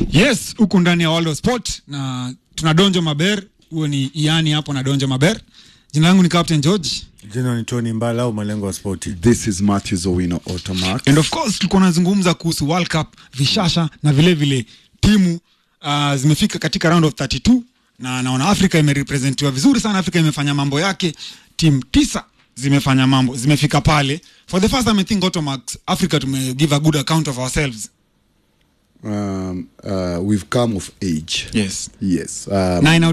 Yes, huku ndani ya World of Sport na tuna Donjo Maber, huo ni Iani hapo na Donjo Maber. Jina langu ni Captain George. Jina ni Tony Mbala au malengo ya spoti. This is Matthews Owino Automax. And of course tulikuwa tunazungumza kuhusu World Cup, vishasha na vile vile timu uh, zimefika katika round of 32 na naona Afrika imerepresentiwa vizuri sana. Afrika imefanya mambo yake, timu tisa zimefanya mambo, zimefika pale. For the first time I think Automax Africa tume give a good account of ourselves. Um, uh, we've come of age. Yes. Yes. Um, Na ina